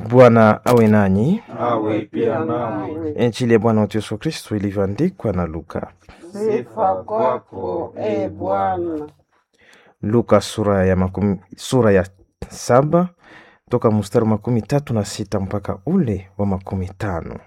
Bwana awe nanyi. awe pia nawe. Injili ya Bwana wetu Yesu Kristo ilivyoandikwa na Luka. Sifa kwako e Bwana. Luka sura ya makumi, sura ya saba toka mstari wa makumi tatu na sita mpaka ule wa makumi tano.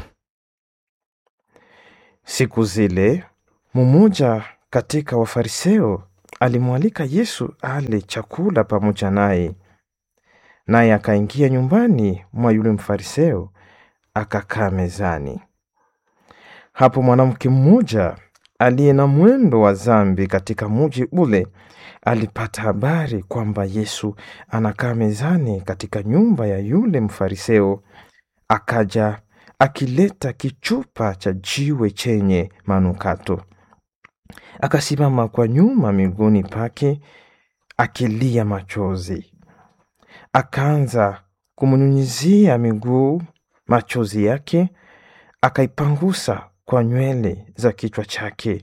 Siku zile mmoja katika Wafariseo alimwalika Yesu ale chakula pamoja naye, naye akaingia nyumbani mwa yule Mfariseo akakaa mezani. Hapo mwanamke mmoja aliye na mwendo wa dhambi katika muji ule alipata habari kwamba Yesu anakaa mezani katika nyumba ya yule Mfariseo, akaja akileta kichupa cha jiwe chenye manukato, akasimama kwa nyuma miguuni pake akilia machozi, akaanza kumnyunyizia miguu machozi yake, akaipangusa kwa nywele za kichwa chake,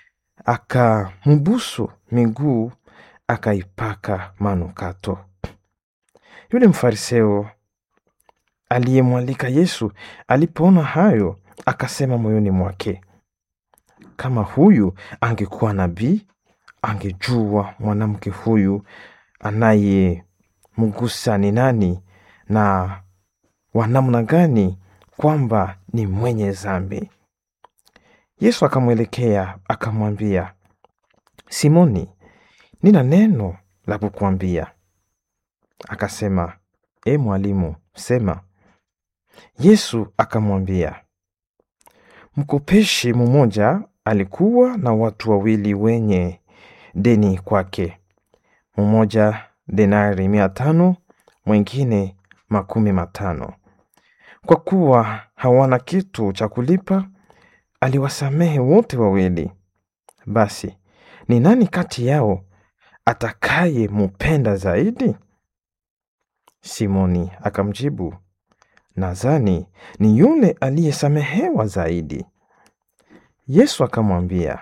akambusu miguu, akaipaka manukato. Yule Mfariseo aliyemwalika Yesu alipoona hayo, akasema moyoni mwake, kama huyu angekuwa nabii, angejua mwanamke huyu anayemgusa ni nani na wa namna gani, kwamba ni mwenye dhambi. Yesu akamwelekea akamwambia, Simoni, nina neno la kukuambia. Akasema, e mwalimu, sema. Yesu akamwambia, mkopeshi mmoja alikuwa na watu wawili wenye deni kwake, mmoja denari mia tano, mwingine makumi matano. Kwa kuwa hawana kitu cha kulipa, aliwasamehe wote wawili. Basi ni nani kati yao atakaye mupenda zaidi? Simoni akamjibu, nadhani ni yule aliyesamehewa zaidi. Yesu akamwambia,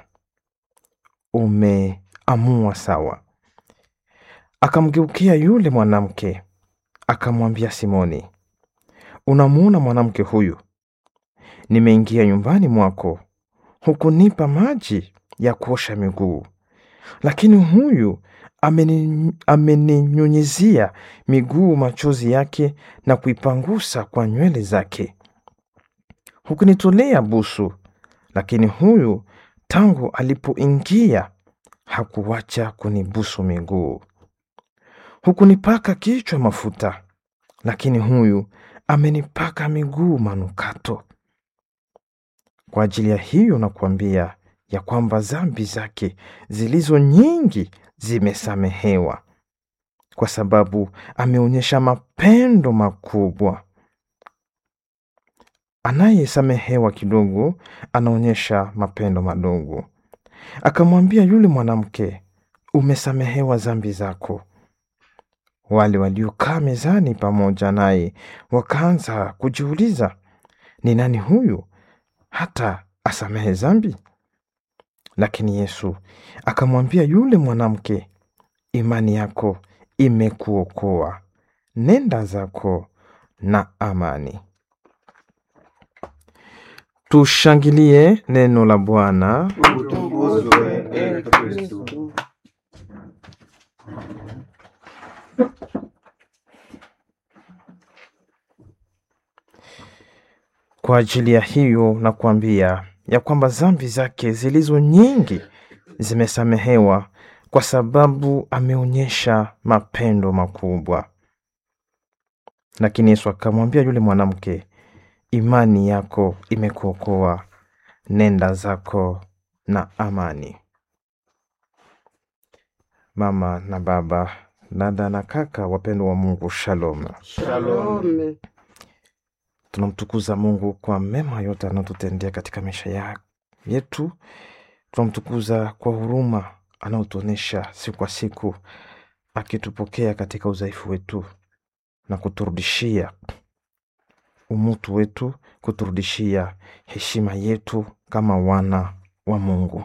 umeamua sawa. Akamgeukia yule mwanamke akamwambia Simoni, unamuona mwanamke huyu? Nimeingia nyumbani mwako, hukunipa maji ya kuosha miguu, lakini huyu ameni- ameninyunyizia miguu machozi yake na kuipangusa kwa nywele zake. Hukunitolea busu, lakini huyu tangu alipoingia hakuwacha kunibusu miguu. Hukunipaka kichwa mafuta, lakini huyu amenipaka miguu manukato. Kwa ajili ya hiyo nakuambia ya kwamba dhambi zake zilizo nyingi zimesamehewa, kwa sababu ameonyesha mapendo makubwa. Anayesamehewa kidogo anaonyesha mapendo madogo. Akamwambia yule mwanamke, umesamehewa dhambi zako. Wale waliokaa mezani pamoja naye wakaanza kujiuliza, ni nani huyu hata asamehe dhambi? Lakini Yesu akamwambia yule mwanamke, imani yako imekuokoa, nenda zako na amani. Tushangilie neno la Bwana. Utukuzwe e Kristu. Kwa ajili ya hiyo nakuambia ya kwamba dhambi zake zilizo nyingi zimesamehewa, kwa sababu ameonyesha mapendo makubwa. Lakini Yesu akamwambia yule mwanamke, imani yako imekuokoa, nenda zako na amani. Mama na baba, dada na kaka, wapendwa wa Mungu, shalom. Shalome. Tunamtukuza Mungu kwa mema yote anayotutendea katika maisha ya yetu. Tunamtukuza kwa huruma anayotuonyesha siku kwa siku, akitupokea katika udhaifu wetu na kuturudishia umutu wetu, kuturudishia heshima yetu kama wana wa Mungu.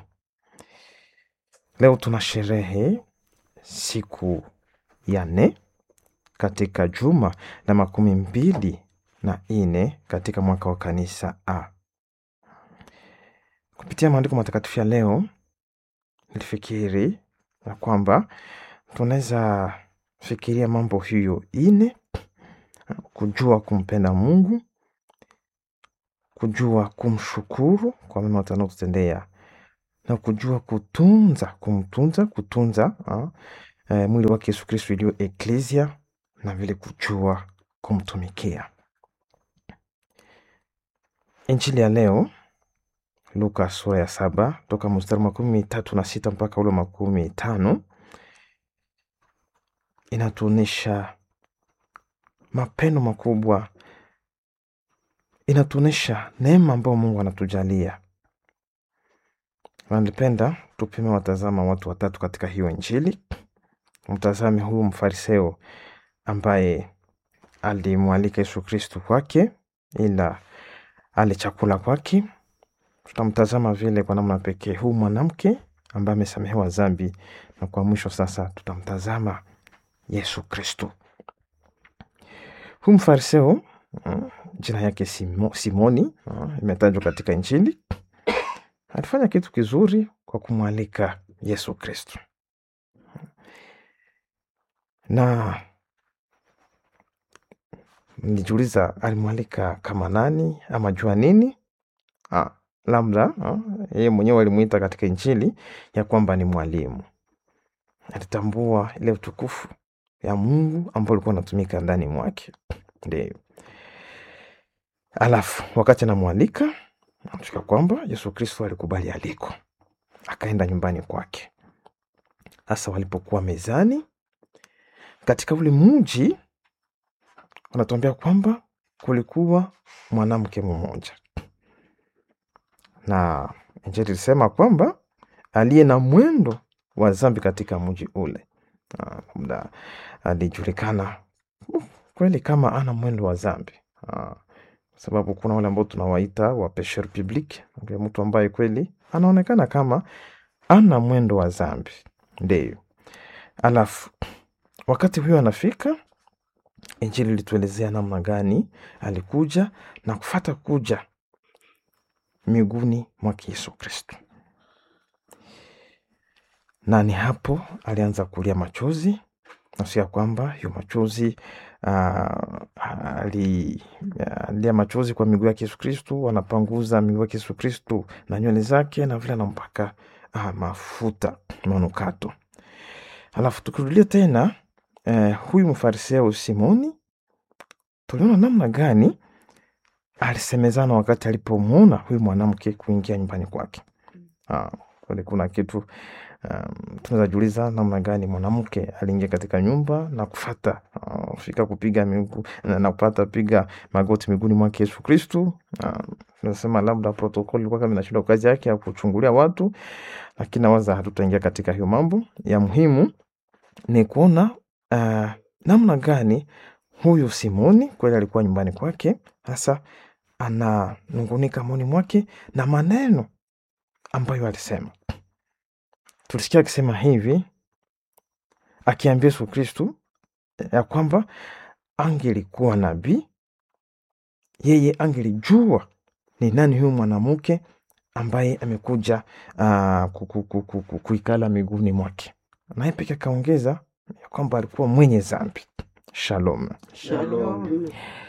Leo tuna sherehe siku ya nne katika juma la makumi mbili na nne katika mwaka wa kanisa A. Kupitia maandiko matakatifu ya leo, nilifikiri ya kwamba tunaweza fikiria mambo hiyo ine: kujua kumpenda Mungu, kujua kumshukuru kwa mema utanaotutendea na kujua kutunza, kumtunza, kutunza ah, eh, mwili wake Yesu Kristo iliyo eklesia, na vile kujua kumtumikia. Injili ya leo Luka sura ya saba toka mstari makumi tatu na sita mpaka ule makumi tano inatuonyesha mapendo makubwa, inatuonyesha neema ambayo Mungu anatujalia. Nalipenda tupime watazama watu watatu katika hiyo Injili. Mtazame huyu mfariseo ambaye alimwalika Yesu Kristu kwake ila ale chakula kwake. Tutamtazama vile kwa namna pekee huu mwanamke ambaye amesamehewa dhambi, na kwa mwisho sasa tutamtazama Yesu Kristu. Huu mfariseo mm, jina yake Simo, Simoni mm, imetajwa katika Injili. Alifanya kitu kizuri kwa kumwalika Yesu Kristu, na nijiuliza alimwalika kama nani ama jua nini? Ah, labda ah, yeye mwenyewe alimwita katika Injili ya kwamba ni mwalimu. Alitambua ile utukufu ya Mungu ambao ulikuwa unatumika ndani mwake. Ndio alafu wakati anamwalika Natuka kwamba Yesu Kristo alikubali aliko, akaenda nyumbani kwake. Sasa walipokuwa mezani katika ule mji, wanatuambia kwamba kulikuwa mwanamke mmoja, na Injili ilisema kwamba aliye na mwendo wa dhambi katika mji ule. Ah, labda alijulikana uh, kweli kama ana mwendo wa dhambi Ah, sababu kuna wale ambao tunawaita wa pecheur public, mtu ambaye kweli anaonekana kama ana mwendo wa dhambi. Ndio alafu wakati huyo anafika, Injili ilituelezea namna gani alikuja na kufata kuja miguuni mwake Yesu Kristo, na ni hapo alianza kulia machozi, nasia kwamba hiyo machozi ah, ali- alia machozi kwa miguu yake Yesu Kristu, anapanguza miguu yake Yesu Kristu na nywele zake, na vile anampaka ah, mafuta manukato. Alafu tukirudia tena eh, huyu mfariseo Simoni, tuliona namna gani alisemezana wakati alipomwona huyu mwanamke kuingia nyumbani kwake. Ah, kweli kuna kitu um, tunaweza jiuliza namna gani mwanamke aliingia katika nyumba na kufata uh, fika kupiga miguu na, na kupata piga magoti miguuni mwake Yesu Kristu. Um, tunasema labda protokoli ilikuwa kama inashindwa kazi yake ya kuchungulia watu, lakini nawaza hatutaingia katika hiyo mambo. Ya muhimu ni kuona uh, namna gani huyu Simoni kweli alikuwa nyumbani kwake, hasa ananungunika moyoni mwake na maneno ambayo alisema. Tulisikia akisema hivi, akiambia Yesu Kristu ya kwamba angelikuwa nabii, yeye angelijua ni nani huyu mwanamke ambaye amekuja uh, ku- ku- ku- ku- ku- kuikala miguuni mwake, naye peke akaongeza ya kwamba alikuwa mwenye dhambi. Shalom. Shalom.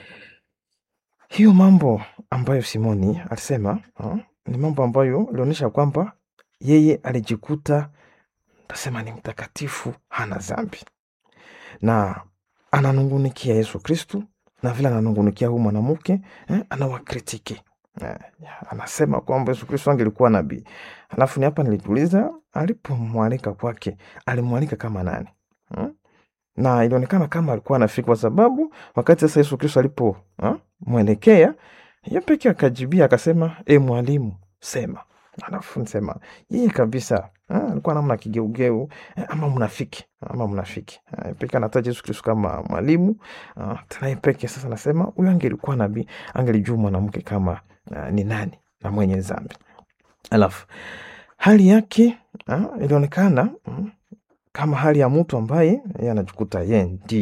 Hiyo mambo ambayo Simoni alisema uh, ni mambo ambayo ilionyesha kwamba yeye alijikuta tasema ni mtakatifu, hana dhambi, na ananungunikia Yesu Kristu, na vile ananungunikia huyu mwanamke eh, anawakritiki eh, anasema kwamba Yesu Kristu angelikuwa nabii. Alafu ni hapa nilijiuliza, alipomwalika kwake alimwalika kama nani hmm? na ilionekana kama alikuwa anafika, kwa sababu wakati sasa Yesu Kristo alipo ha, mwelekea ye peke akajibia akasema, e mwalimu, sema. Alafu nisema yeye kabisa ha, alikuwa namna kigeugeu eh, ama mnafiki ama mnafiki Eh, peke anataja Yesu Kristo kama mwalimu ah, tena yeye peke sasa nasema huyu angelikuwa nabii angelijua mwanamke kama ah, ni nani na mwenye dhambi. Alafu hali yake ah, ilionekana mm, kama hali ya mtu ambaye yeye anajikuta yeye ndiye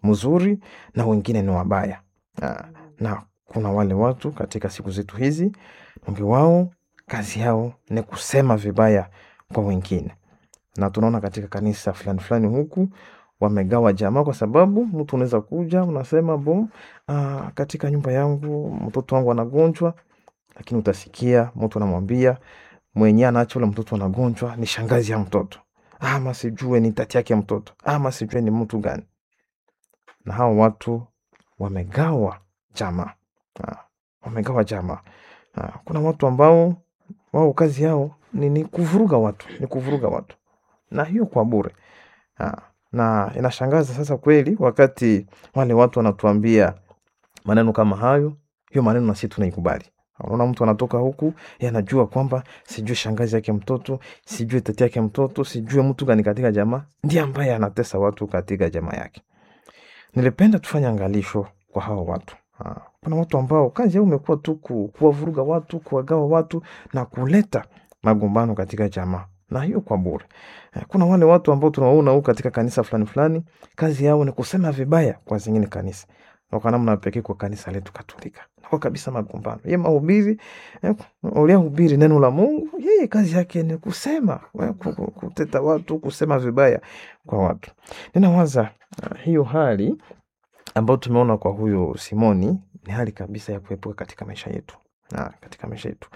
mzuri na wengine ni wabaya. Ah, na kuna wale watu katika siku zetu hizi, wengi wao kazi yao ni kusema vibaya kwa wengine, na tunaona katika kanisa fulani fulani huku wamegawa jamaa, kwa sababu mtu unaweza kuja unasema bo, ah, katika nyumba yangu mtoto wangu anagonjwa, lakini utasikia mtu anamwambia mwenyewe anaacha ule mtoto anagonjwa ni shangazi ya mtoto, ama sijue ni tati yake mtoto, ama sijue ni mtu gani. Na hao watu wamegawa jamaa, Ah, wamegawa jamaa. Ah, Kuna watu ambao wao kazi yao ni, ni kuvuruga watu, ni kuvuruga watu, na hiyo kwa bure. Ah, Na inashangaza sasa kweli, wakati wale watu wanatuambia maneno kama hayo, hiyo maneno na sisi tunaikubali. Unaona, mtu anatoka huku yeye anajua kwamba sijui shangazi yake mtoto, sijui tati yake mtoto, sijui mtu gani katika jamaa ndiye ambaye anatesa watu katika jamaa yake. Nilipenda tufanye angalisho kwa hawa watu. Ah, Kuna watu ambao kazi yao imekuwa tu ku- kuwavuruga watu, kuwagawa watu na kuleta magombano katika jamaa, na hiyo kwa bure. Eh, Kuna wale watu ambao tunawaona huku katika kanisa fulani fulani, kazi yao ni kusema vibaya kwa zingine kanisa, na kwa namna pekee kwa kanisa letu Katolika nakuwa kabisa magombano. Ye mahubiri eh, uliyehubiri neno la Mungu, yeye kazi yake ni kusema eh, ku- ku- kuteta watu, kusema vibaya kwa watu. Ninawaza ah, hiyo hali ambayo tumeona kwa huyo Simoni ni hali kabisa ya kuepuka katika maisha yetu na katika maisha yetu.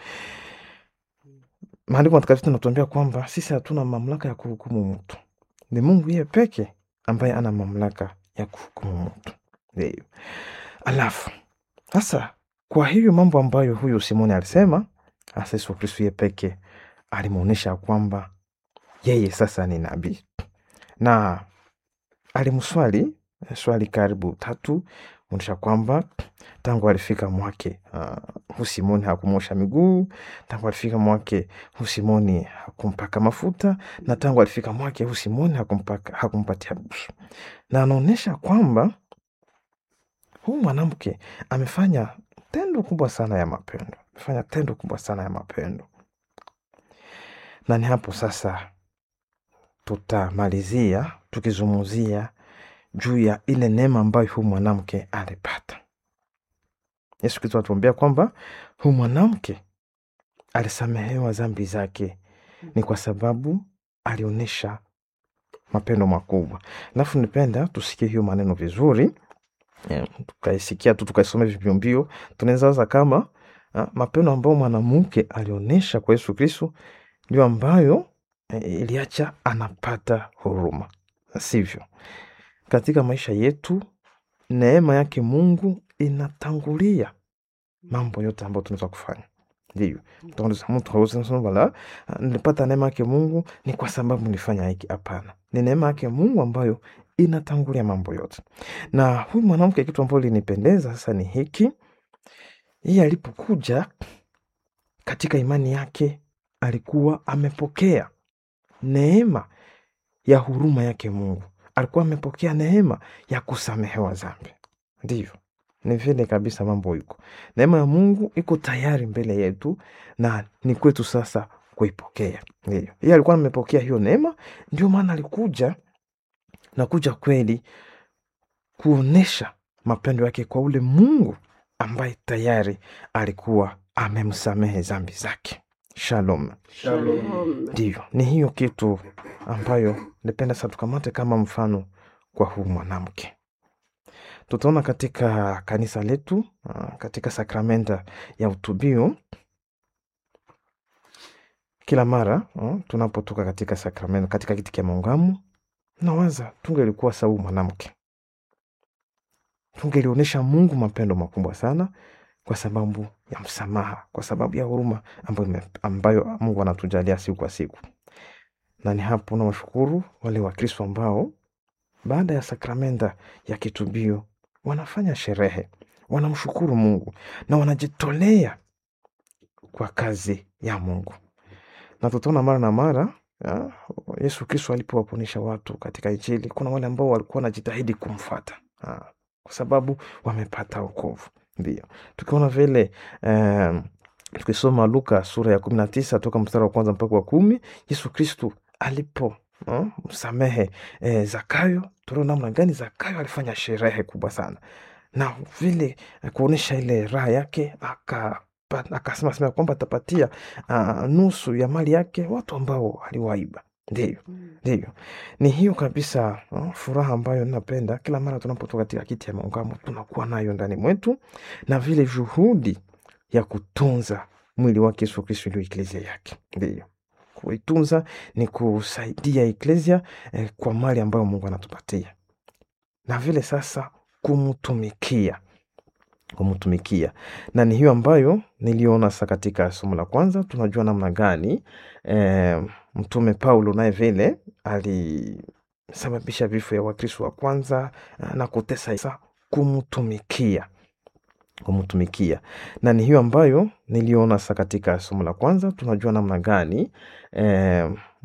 Maandiko matakatifu tunatuambia kwamba sisi hatuna mamlaka ya kuhukumu mtu, ni Mungu yeye peke ambaye ana mamlaka ya kuhukumu mtu. Ndio. Alafu sasa, kwa hiyo mambo ambayo huyu Simoni alisema, hasa Yesu Kristo yeye peke alimwonyesha kwamba yeye sasa ni nabii, na alimswali eh, swali karibu tatu onyesha kwamba tangu alifika mwake uh, hu Simoni hakumosha miguu, tangu alifika mwake hu Simoni hakumpaka mafuta, na tangu alifika mwake hu Simoni hakumpaka, hakumpatia busu, na anaonyesha kwamba huyu mwanamke amefanya tendo kubwa sana ya mapendo, amefanya tendo kubwa sana ya mapendo, na ni hapo sasa tutamalizia tukizungumzia juu ya ile neema ambayo huyu mwanamke alipata. Yesu Kristo atuambia kwamba huyu mwanamke alisamehewa dhambi zake ni kwa sababu alionyesha mapendo makubwa. Alafu nipenda tusikie hiyo maneno vizuri, eh, tukaisikia tu tukaisoma mbio mbio, tunaweza waza kama ah, mapendo ambayo mwanamke alionyesha kwa Yesu Kristo ndio ambayo eh, iliacha anapata huruma, sivyo? Katika maisha yetu neema yake Mungu inatangulia mambo yote ambayo tunaweza kufanya. Ndio Utaona mtu hawezi kusema wala "Ah, nilipata neema yake Mungu ni kwa sababu nilifanya hiki. Hapana, ni neema yake Mungu ambayo inatangulia mambo yote. Na huyu mwanamke, kitu ambacho linipendeza sasa ni hiki, yeye alipokuja katika imani yake alikuwa amepokea neema ya huruma yake Mungu, alikuwa amepokea neema ya kusamehewa dhambi. Ndivyo, ni vile kabisa mambo iko. Neema ya Mungu iko tayari mbele yetu na ni kwetu sasa kuipokea. Ndio, yeye alikuwa amepokea hiyo neema, ndio maana alikuja na kuja kweli kuonesha mapendo yake kwa ule Mungu ambaye tayari alikuwa amemsamehe dhambi zake. Shalom. Shalom. Ndio, ni hiyo kitu ambayo nipenda sasa tukamate kama mfano kwa huu mwanamke. Tutaona katika kanisa letu ah, katika sakramenta ya utubio kila mara ah, tunapotoka katika sakramenta, katika kiti cha maungamo, nawaza tungelikuwa sawa huyu mwanamke, tungelionyesha Mungu mapendo makubwa sana kwa sababu ya msamaha, kwa sababu ya huruma ambayo, ime- ambayo Mungu anatujalia siku kwa siku. Na ni hapo nawashukuru wale Wakristo ambao baada ya sakramenta ya kitubio wanafanya sherehe, wanamshukuru Mungu na wanajitolea kwa kazi ya Mungu. Na tutaona mara na mara ya, Yesu Kristo alipowaponesha watu katika Injili, kuna wale ambao walikuwa wanajitahidi kumfuata ah, kwa sababu wamepata wokovu. Ndio tukiona vile eh, tukisoma Luka sura ya kumi na tisa toka mstari wa kwanza mpaka wa kumi Yesu Kristu alipo uh, msamehe eh, Zakayo tunaona namna gani Zakayo alifanya sherehe kubwa sana, na vile eh, kuonyesha ile raha yake aka pa- akasema sema kwamba atapatia uh, nusu ya mali yake watu ambao aliwaiba. Ndiyo, ndiyo, ni hiyo kabisa uh, furaha ambayo ninapenda kila mara tunapotoka katika kiti ya maungamo tunakuwa nayo ndani mwetu, na vile juhudi ya kutunza mwili wake Yesu Kristo ndio eklesia yake. Ndiyo, kuitunza ni kusaidia eklesia eh, kwa mali ambayo Mungu anatupatia, na vile sasa kumtumikia kumtumikia na ni hiyo ambayo niliona sa katika somo la kwanza. Tunajua namna gani eh, mtume Paulo naye vile alisababisha vifo ya Wakristo wa kwanza eh, na kutesa sa kumtumikia kumtumikia na ni hiyo ambayo niliona sa katika somo la kwanza. Tunajua namna gani eh,